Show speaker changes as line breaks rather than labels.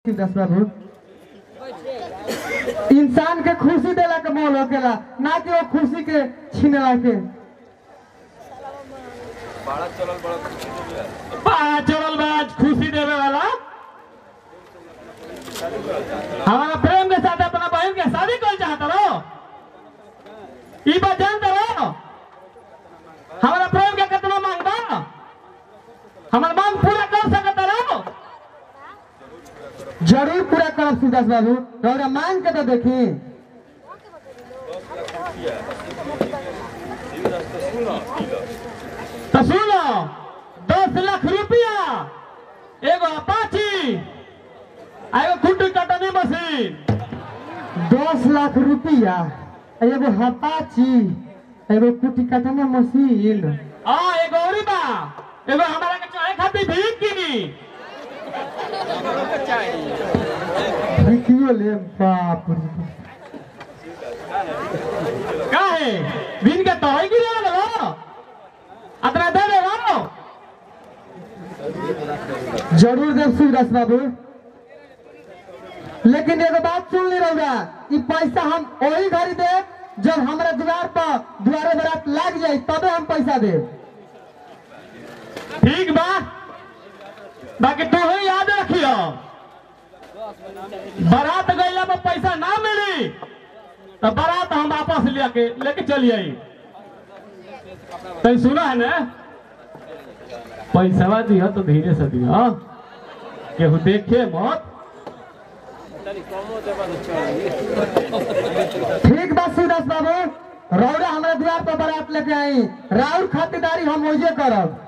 दस बाबू इंसान के खुशी देला के मोल होकेला ना कि वो खुशी के छीनेला के
बड़ा चलल बा आज खुशी देवे वाला हमारा प्रेम के साथ अपना बहन के शादी कर चाहता रहो ई बात जानते रहो हमारा प्रेम के कितना मांग बा हमारा मांग पूरा कर सकता रहो
जरूर पूरा करब सुदास बाबू रौरा मांग के तो देखी
तो सुनो दस लाख रुपया एगो अपाची आ एगो कुट्टी कटनी मशीन
दस लाख रुपया एगो हपाची एगो कुटी काटने मशीन
आ एगो औरी बा एगो हमारा के चाहे खातिर भीख की
देखियो ले बाप रे
काहे दिन के तोहई की ले लो अतना दे दे लो
जरूर देव सुदास बाबू लेकिन एगो बात सुन ली रौरा ई पैसा हम वही घड़ी दे जब हमारे द्वार पर द्वारे बरात लाग जाए तबे हम पैसा दे
ठीक बा बाकी तू ही याद रखियो बारात गईला में पैसा ना मिली तो बारात हम वापस लेके लेके चली आई तो सुना है ना पैसा दिया तो धीरे से दिया केहू देखे मत
ठीक बा सुदास बाबू रौरा हमारे द्वार पर बारात लेके आई राउर खातिरदारी हम वही करब